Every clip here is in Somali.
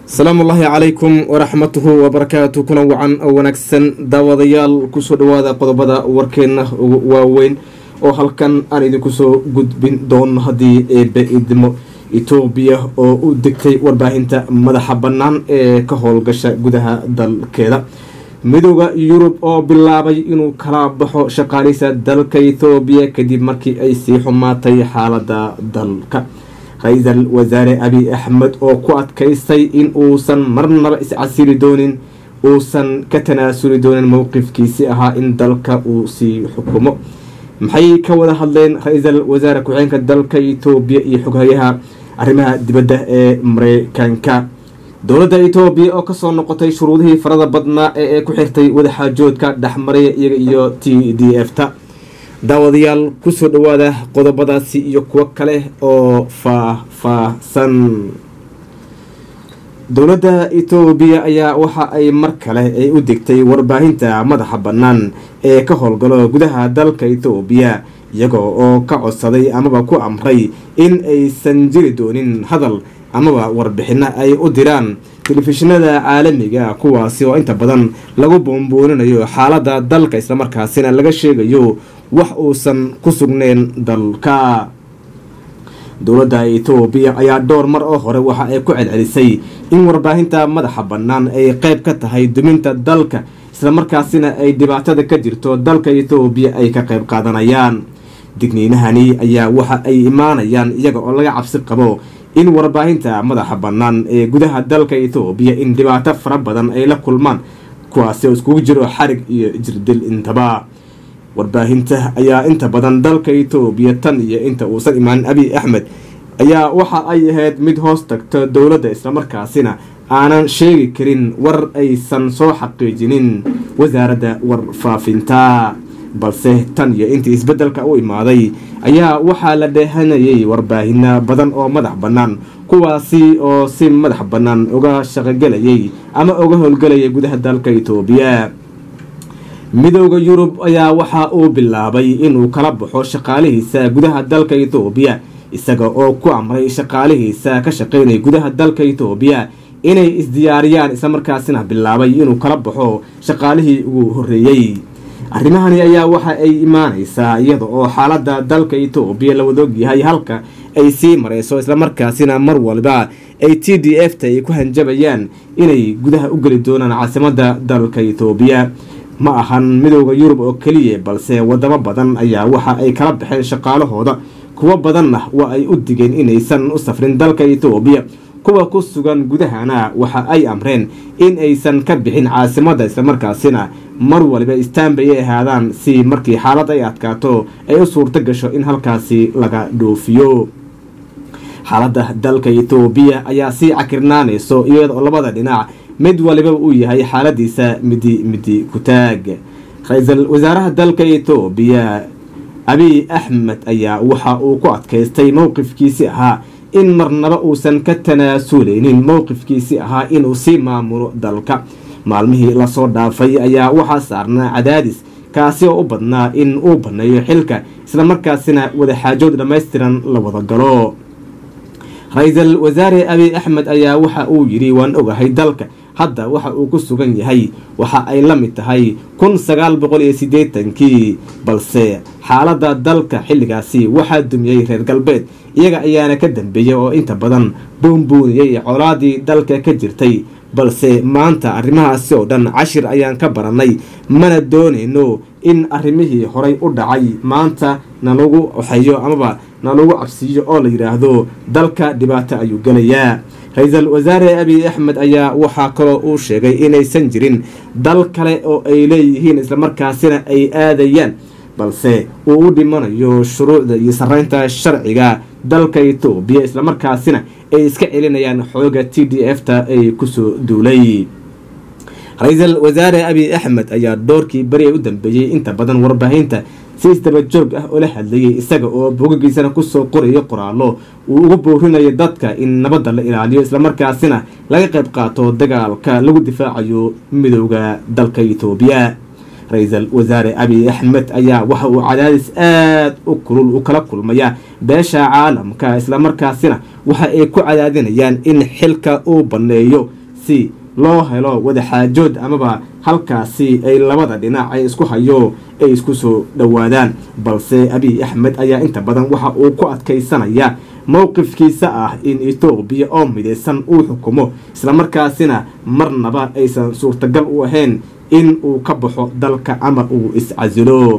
asalaamu ullaahi calaykum waraxmatuhu wabarakaatu kuna wacan oo wanaagsan daawadayaal kusoo dhawaada qodobada warkeenna ugu waaweyn oo halkan aan idinku soo gudbin doono haddii eebe idmo etoobiya oo u degtay warbaahinta madaxa bannaan ee ka howlgasha gudaha dalkeeda midooda yurub oo bilaabay inuu kala baxo shaqaalisa dalka ethoobiya kadib markii ay sii xumaatay xaalada dalka ra-iisal wasaare abiy axmed oo ku adkaystay in uusan marnaba iscasiri doonin uusan ka tanaasuli doonin mowqifkiisi ahaa in dalka uu sii xukumo maxay ka wada hadleen ra-iisal wasaare ku-xeenka dalka etoobiya iyo xoghayaha arrimaha dibadda ee mareykanka dowladda etoobiya oo kasoo noqotay shuruudihii farada badnaa ee ay ku xirtay wadaxaajoodka dhexmaraya iyaga iyo t d f ta daawadayaal kusoo dhawaada qodobadaasi iyo kuwo kale oo faah-faahsan dowladda etoobiya ayaa waxa ay mar kale ay u degtay warbaahinta madaxa bannaan ee ka howlgalo gudaha dalka etoobiya iyagoo oo ka codsaday amaba ku amray in aysan jiri doonin hadal amaba warbixino ay u diraan telefishinada caalamiga kuwaasi oo inta badan lagu boonbooninayo xaaladda dalka islamarkaasina laga sheegayo wax uusan ku sugneyn dalka dowladda etoobiya ayaa dhowr mar oo hore waxa ay ku celcelisay in warbaahinta madaxa bannaan ay qeyb ka tahay duminta dalka islamarkaasina ay dhibaatada ka jirto dalka etoobiya ay ka qeyb qaadanayaan digniinahani ayaa waxa ay imaanayaan iyaga oo laga cabsi qabo in warbaahinta madaxa bannaan ee gudaha dalka etoobiya in dhibaato fara badan ay la kulmaan kuwaasi oo iskugu jiro xarig iyo jirdil intaba warbaahinta ayaa inta badan dalka etoobiya tan iyo inta uusan imaanin abiy axmed ayaa waxa ay ahayd mid hoos tagto dowladda islamarkaasina aanan sheegi karin war aysan soo xaqiijinin wasaaradda warfaafinta balse tan iyo intii isbeddelka u imaaday ayaa waxaa la dheehanayay warbaahino badan oo madax bannaan kuwaasi oo si madax bannaan uga shaqogelayay ama uga howlgelayay gudaha dalka etoobiya midooda yurub ayaa waxa uu bilaabay inuu kala baxo shaqaalihiisa gudaha dalka etoobiya isaga oo ku amray shaqaalihiisa ka shaqeynaya gudaha dalka etoobiya inay isdiyaariyaan islamarkaasina bilaabay inuu kala baxo shaqaalihii ugu horreeyey arrimahani ayaa waxa ay imaanaysaa iyada oo xaaladda dalka etoobiya la wada ogyahay halka ay sii marayso islamarkaasina mar waliba ay t d f ta ay ku hanjabayaan inay gudaha u geli doonaan caasimadda dalka etoobiya ma ahan midooda yurub oo keliya balse wadamo badan ayaa waxa ay kala baxeen shaqaalahooda kuwo badanna waa ay u digeen inaysan u safrin dalka etoobiya kuwa ku sugan gudahana waxa ay amreen in aysan ka bixin caasimadda islamarkaasina mar waliba istaanbay ay ahaadaan si markii xaalad ay adkaato ay u suurto gasho in halkaasi laga dhoofiyo xaaladda dalka etoobiya ayaa sii cakirnaanayso iyada oo labada dhinac mid waliba uu yahay xaaladiisa midi midi kutaag ra-iisul wasaaraha dalka etoobiya abiy axmed ayaa waxa uu ku adkaystay mowqifkiisi ahaa in marnaba uusan ka tanaasuleynin mowqifkiisi ahaa inuu sii maamulo dalka maalmihii lasoo dhaafay ayaa waxaa saarnaa cadaadis kaasi oo u badnaa in uu banneeyo xilka islamarkaasina wadaxaajood dhammaystiran la wada galo ra-iisal wasaare abiy axmed ayaa waxa uu yidhi waan ogahay dalka hadda waxa uu ku sugan yahay waxa ay la mid tahay kun sagaal boqol iyo siddeetankii balse xaaladda dalka xilligaasi waxaa dumiyey reer galbeed iyaga ayaana ka dambeeyay oo inta badan buunbuuniyey colaadii dalka ka jirtay balse maanta arrimahaasi oo dhan cashir ayaan ka barannay mana doonayno in arrimihii horay u dhacay maanta nalagu waxeeyo amaba nalagu cabsiiyo oo la yidhaahdo dalka dhibaato ayuu gelayaa ra-iisal wasaare abiy axmed ayaa waxaa kaloo uu sheegay inaysan jirin dal kale oo ay leeyihiin islamarkaasina ay aadayaan balse uu u dhimanayo shuruucda iyo sarreynta sharciga dalka etoobiya islamarkaasina ay iska celinayaan xooga t d f ta ay kusoo duulay ra-iisal wasaare abiy axmed ayaa doorkii beri u dambeeyey inta badan warbaahinta si isdaba joog ah oo la hadlayay isaga oo bogagiisana kusoo qorayo qoraallo uu ugu boorinayo dadka in nabadda la ilaaliyo islamarkaasina laga qayb qaato dagaalka lagu difaacayo midooda dalka etoobiya ra-iisul wasaare abiy axmed ayaa waxa uu cadaadis aada u kulul u kala kulmaya beesha caalamka islamarkaasina waxa ay ku cadaadinayaan in xilka uu banneeyo si loo helo wadaxaajood amaba halkaasi ay labada dhinac ay isku hayo ay isku soo dhowaadaan balse abiy axmed ayaa inta badan waxa uu ku adkaysanaya mowqifkiisa ah in etoobiya oo midaysan uu xukumo islamarkaasina marnaba aysan suurtagal u ahayn in uu ka baxo dalka ama uu iscasilo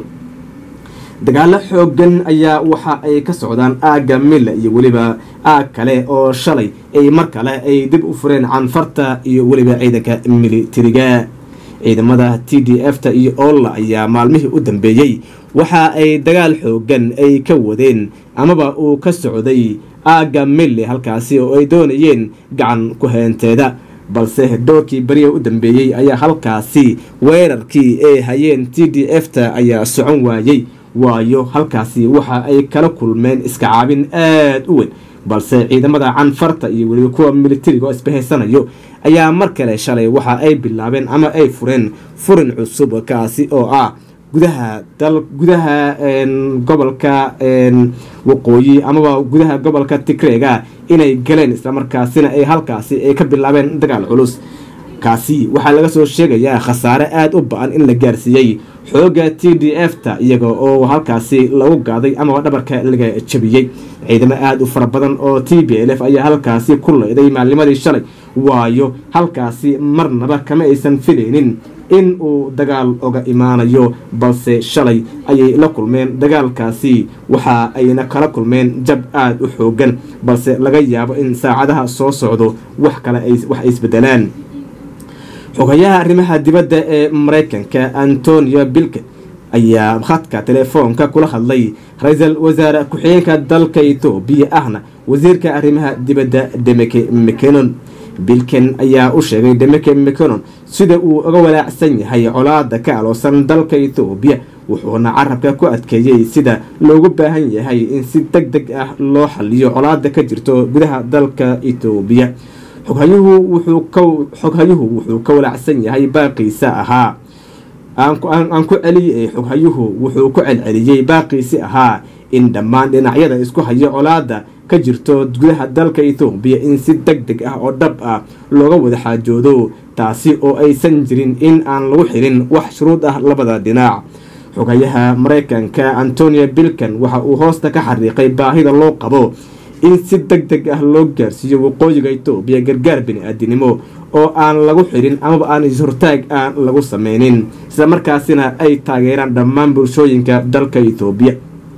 dagaalo xoogan ayaa waxa ay ka socdaan aagga mille iyo weliba aag kale oo shalay ay mar kale ay dib u fureen canfarta iyo weliba ciidanka militariga ciidamada t d f ta iyo oolla ayaa maalmihii u dambeeyey waxa ay dagaal xoogan ay ka wadeen amaba uu ka socday aagga mille halkaasi oo ay doonayeen gacan ku heenteeda balse doorkii beriya u dambeeyey ayaa halkaasi weerarkii ay hayeen t d f ta ayaa socon waayey waayo halkaasi waxa ay kala kulmeen iska caabin aada u weyn balse ciidamada canfarta iyo weliba kuwa militariga oo isbahaysanayo ayaa mar kale shalay waxa ay bilaabeen ama ay fureen furin cusub kaasi oo ah gudaha dal gudaha gobolka waqooyi amaba gudaha gobolka tigreega inay galeen islamarkaasina ay halkaasi ay ka bilaabeen dagaal culus kaasi waxaa laga soo sheegayaa khasaare aada u ba-an in la gaarsiiyey xooga t d f ta iyaga oo halkaasi lagu gaaday amaba dhabarka laga jabiyey ciidamo aada u fara badan oo t b l f ayaa halkaasi ku leyday maalnimadii shalay waayo halkaasi marnaba kama aysan filaynin in uu dagaal oga imaanayo balse shalay ayay la kulmeen dagaalkaasi waxa ayna kala kulmeen jab aada u xoogan balse laga yaabo in saacadaha soo socdo wax kale wax ay isbedelaan xogayaha arrimaha dibadda ee maraykanka antonio bilke ayaa khadka telefoonka kula hadlay ra-iisul wasaare ku-xigeenka dalka etoobiya ahna wasiirka arrimaha dibadda demeke mcenon bilken ayaa u sheegay demeke mcenon sida uu uga walaacsan yahay colaada ka aloosan dalka etoobiya wuxuuna carabka ku adkeeyey sida loogu baahan yahay in si deg deg ah loo xaliyo colaada ka jirto gudaha dalka etoobiya xoghayuhu wuxuu ka walaacsan yahay baaqiisa ahaa aan ku celiyay xoghayuhu wuxuu ku celceliyey baaqiisi ahaa in dhammaan dhinacyada isku hayo colaada ka jirto gudaha dalka etoobiya in si deg deg ah oo dhab ah looga wada xaajoodo taasi oo aysan jirin in aan lagu xirin wax shuruud ah labada dhinac xogayaha maraykanka antonio bilkan waxa uu hoosta ka xariiqay baahida loo qabo in si deg deg ah loo gaarsiiyo waqooyiga etoobiya gargaar bini-aadinimo oo aan lagu xirin amaba aan is-hortaag aan lagu sameynin isla markaasina ay taageeraan dhammaan bulshooyinka dalka etoobiya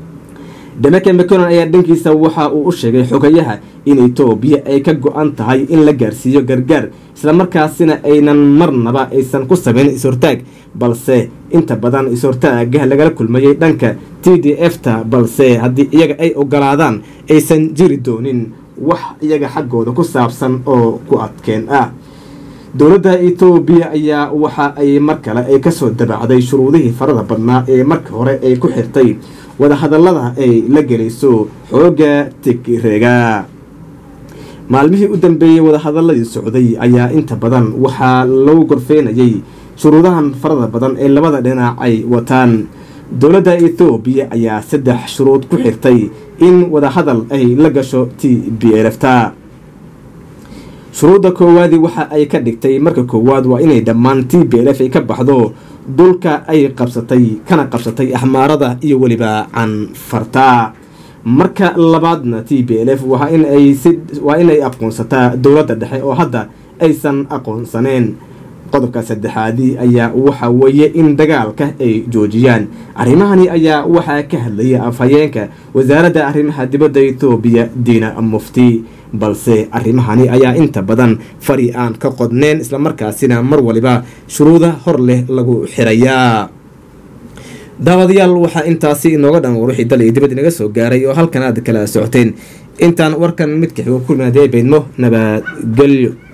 demeke mcenon ayaa dhankiisa waxa uu u sheegay xogayaha in etoobiya ay ka go-an tahay in la gaarsiiyo gargaar islamarkaasina aynan marnaba aysan ku sameyn is-hortaag balse inta badan is-hortaagah lagala kulmayay dhanka t d f ta balse haddii iyaga ay ogolaadaan aysan jiri doonin wax iyaga xaggooda ku saabsan oo ku adkeen ah dowladda etoobiya ayaa waxa ay mar kale ay kasoo dabacday shuruudihii farada badnaa ee marka hore ay ku xirtay wadahadallada ay la gelayso xooga tigreega maalmihii u dambeeyey wadahadaladii socday ayaa inta badan waxaa lagu gorfeynayay shuruudahan farada badan ee labada dhinac ay wataan dowladda ethoobiya ayaa saddex shuruud ku xirtay in wadahadal ay la gasho t b lfta shuruudda koowaadii waxa ay ka dhigtay marka koowaad waa inay dhammaan t b l f ay ka baxdo dhulka ay qabsatay kana qabsatay axmaarada iyo weliba canfarta marka labaadna t b l f waa inay aqoonsataa dowladda dhexe oo hadda aysan aqoonsaneen qodobka saddexaadii ayaa waxa weeye in dagaalka ay joojiyaan arrimahani ayaa waxaa ka hadlaya afhayeenka wasaaradda arrimaha dibadda etoobiya diina mufti balse arrimahani ayaa inta badan fari aan ka qodneen islamarkaasina mar waliba shuruuda hor leh lagu xirayaa daawadayaal waxaa intaasi inooga dhan war wixii dal iyo dibad inaga soo gaaray oo halkan aad kala socoteen intaan warkan midka xigo kulmaadee baydmo nabadgelyo